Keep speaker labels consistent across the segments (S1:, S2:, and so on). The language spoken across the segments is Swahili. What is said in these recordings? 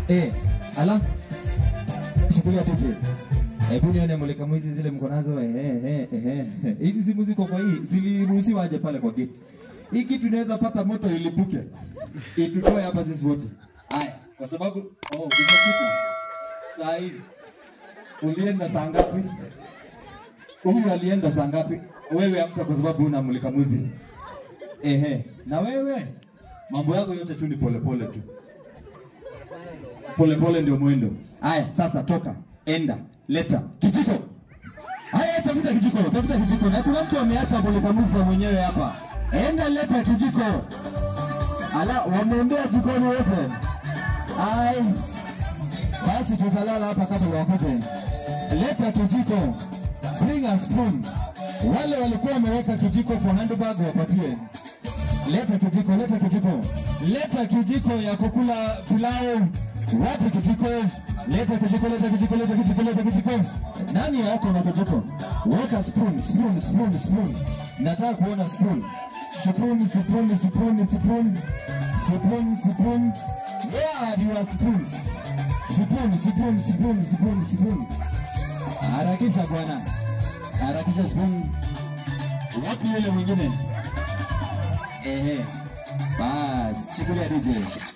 S1: Eh, ala. Shikilia DJ. Hebu nione mulika mwizi zile mko nazo eh eh eh eh. Hizi simu ziko kwa hii ziliruhusiwa aje pale kwa gate. Hii kitu inaweza pata moto ilipuke. Itutoe hapa sisi wote. Haya, kwa sababu oh, umepita. Saa hii ulienda saa ngapi? Huyu alienda saa ngapi? Wewe amka kwa sababu una mulika mwizi. Ehe, na wewe mambo yako yote tu ni polepole tu polepole ndio mwendo. Haya, sasa toka, enda, leta kijiko. Haya, tafuta kijiko, tafuta kijiko. Na kuna mtu ameacha mulikamuzi mwenyewe hapa. Enda leta kijiko. Ala, wameendea jikoni wote. Ai, basi tutalala hapa kabla wakati. Leta kijiko, bring a spoon. Wale walikuwa wameweka kijiko kwa handbag wapatie. Leta kijiko, leta kijiko, leta kijiko ya kukula pilau. Wapi kijiko? Leta kijiko, leta kijiko, leta kijiko, leta kijiko. Nani yako na kijiko? Weka spoon, spoon, spoon, spoon. Nataka kuona spoon. Spoon, spoon, spoon, spoon. Spoon, spoon. Where are your spoons? Spoon, spoon, spoon, spoon, spoon. Harakisha bwana. Harakisha spoon. Wapi yule mwingine? Ehe. Bas, shikilia DJ.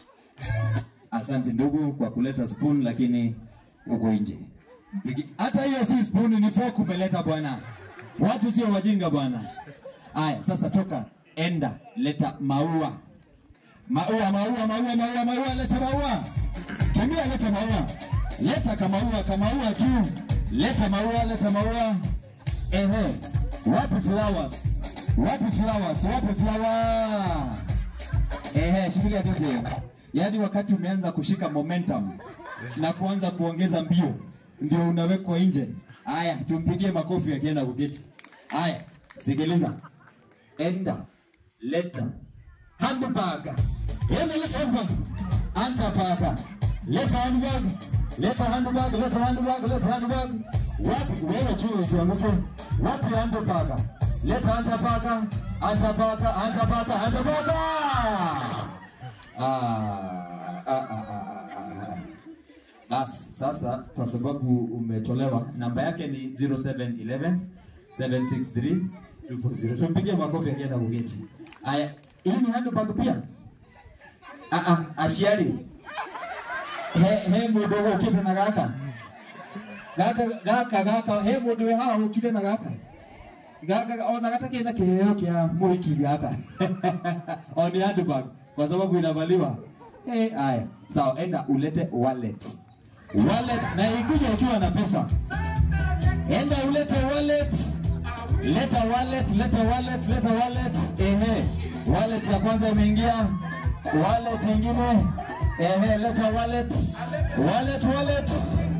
S1: Asante ndugu kwa kuleta spoon lakini uko nje. Pigi- Hata hiyo si spoon ni fork umeleta bwana. Watu sio wajinga bwana. Aya, sasa toka, enda, leta maua. Maua, maua, maua, maua, maua, leta maua. Kimbia, leta maua. Leta kamaua, kamaua tu. Leta maua, leta maua. Ehe. Wapi flowers? Wapi flowers? Wapi flower? Ehe, shikilia DJ. Yaani wakati umeanza kushika momentum na kuanza kuongeza mbio ndio unawekwa nje. Haya, tumpigie makofi akienda kuketi. Haya, sikiliza. Enda, leta handbag. Enda leta handbag. Anta paka. Leta handbag. Leta handbag, leta handbag, leta handbag. Wapi wewe juu usianguke. Wapi handbag? Leta anta paka. Anta paka, anta paka, anta paka. Ah, ah, ah, ah, ah, ah. Bas, sasa kwa sababu umetolewa, namba yake ni 0711 763 240. Tumpigie makofi akienda kugeti. Aya, hii ni handbag pia? Ah ah, ashiari. He he mundu ukite na gaka. Gaka gaka gaka he mundu we haha ukite na gaka. Gaka ona gata kina kiheo kia muhiki gaka. O ni handbag kwa sababu inavaliwa. Eh, haya. Sawa, enda ulete wallet. Wallet na ikuje ukiwa na pesa. Enda ulete wallet. Leta wallet, leta wallet, leta wallet. Ehe. Wallet ya kwanza imeingia. Wallet nyingine. Ehe, leta wallet. Wallet, wallet.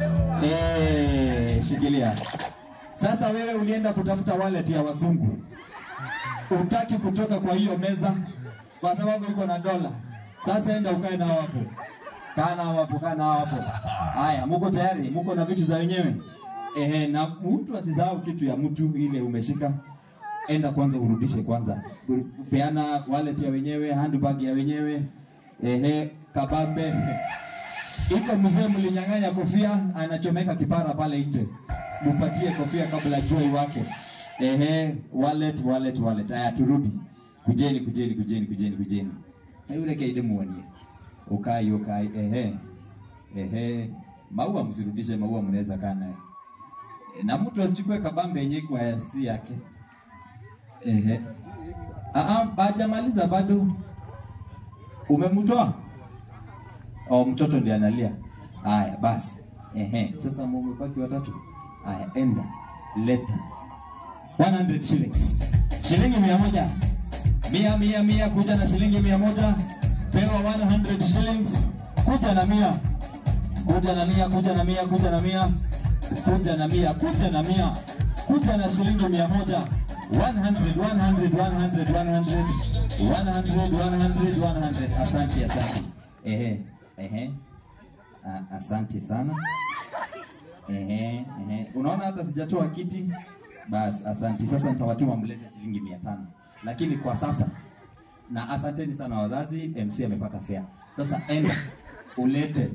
S1: Eh, shikilia. Sasa wewe ulienda kutafuta wallet ya wazungu. Utaki kutoka kwa hiyo meza kwa sababu iko na dola. Sasa enda ukae nao hapo. Kaa nao hapo, kaa nao hapo. Haya, muko tayari? Muko na vitu za wenyewe? Ehe, na mtu asisahau kitu ya mtu ile umeshika. Enda kwanza urudishe kwanza. Peana wallet ya wenyewe, handbag ya wenyewe. Ehe, kabambe. Iko mzee mlinyang'anya kofia, anachomeka kipara pale nje. Mupatie kofia kabla jua iwake. Ehe, wallet, wallet, wallet. Haya, turudi. Kujeni, kujeni, kujeni, kujeni, kujeni. Na Yule kaide muonie. Ukai, ukai. Ehe. Ehe. Maua msirudishe, maua mnaweza kaa naye. E, na mtu asichukue kabambe yenye kwa si yake. Ehe. Ah ah, hajamaliza bado. Umemtoa? Oh, mtoto ndiye analia. Haya, basi. Ehe, sasa mmebaki watatu. Haya, enda. Leta. 100 shillings. Shilingi mia moja. Mia, mia, mia, kuja na shilingi mia moja. Pewa 100 shillings. Kuja na mia. Kuja na mia, kuja na mia, kuja na mia. Kuja na mia, kuja na mia. Kuja na shilingi mia moja. 100, 100, 100, 100. 100, 100, 100. Asante, asante. Ehe, ehe. Ah, Asante sana. Ehe, ehe. Unaona hata sijatoa kiti. Bas, asante. Sasa nitawatuma mlete shilingi mia tano. Lakini kwa sasa na asanteni sana wazazi, MC amepata fare. Sasa enda ulete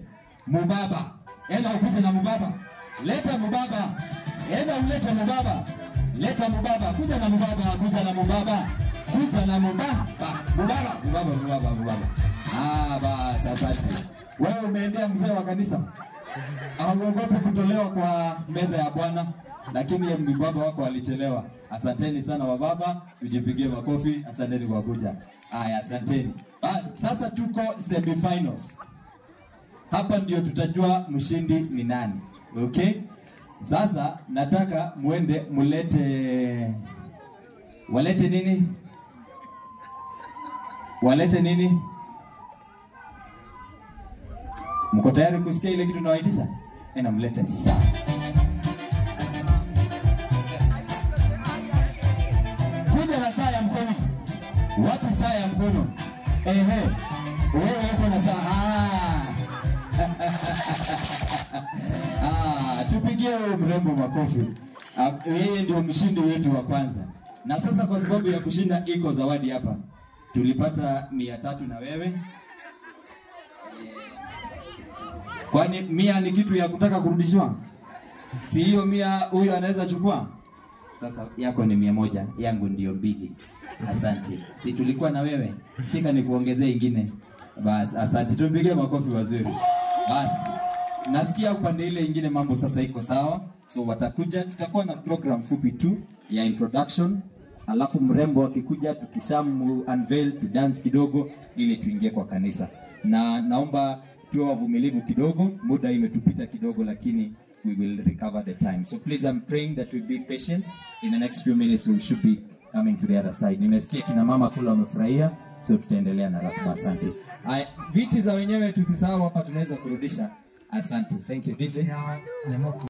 S1: mubaba. Enda upite na mubaba, leta mubaba, enda ulete mubaba, leta mubaba, kuja na mubaba, kuja na mubaba, kuja na mubaba, mubaba, mubaba, mubaba, mubaba. Ah, basi asante. Wewe umeendea mzee wa kanisa, hauogopi kutolewa kwa meza ya Bwana, lakini ya mbaba wako alichelewa. Asanteni sana wababa, tujipigie makofi. Asanteni kwa kuja. Haya, asanteni. Basi sasa tuko semifinals. Hapa ndio tutajua mshindi ni nani. Okay? Sasa nataka muende mulete walete nini? Walete nini? Mko tayari kusikia ile kitu nawaitisha? Ena mlete saa. Kuja na saa ya mkono. Wapi saa ya mkono? Ehe. Wewe uko na saa. Ah. ah, tupigie huyo mrembo makofi. Ah, Yeye ndio mshindi wetu wa kwanza. Na sasa kwa sababu ya kushinda iko zawadi hapa. Tulipata mia tatu na wewe. Kwani mia ni kitu ya kutaka kurudishwa? Si hiyo mia huyo anaweza chukua? Sasa yako ni mia moja, yangu ndio mbili. Asante. Si tulikuwa na wewe? Shika nikuongezee ingine. Bas, asante. Tumpigie makofi wazuri. Bas. Nasikia upande ile ingine mambo sasa iko sawa. So watakuja, tutakuwa na program fupi tu ya introduction. Alafu mrembo akikuja tukishamu unveil tu dance kidogo ili tuingie kwa kanisa. Na naomba tuwe wavumilivu kidogo, muda imetupita kidogo lakini we will recover the time. So please I'm praying that we be patient. In the next few minutes we should be coming to the other side. Nimesikia kina mama kula wamefurahia, so tutaendelea na ratiba. Asante. Aya, viti za wenyewe tusisahau hapa, tunaweza kurudisha. Asante. Thank you DJ.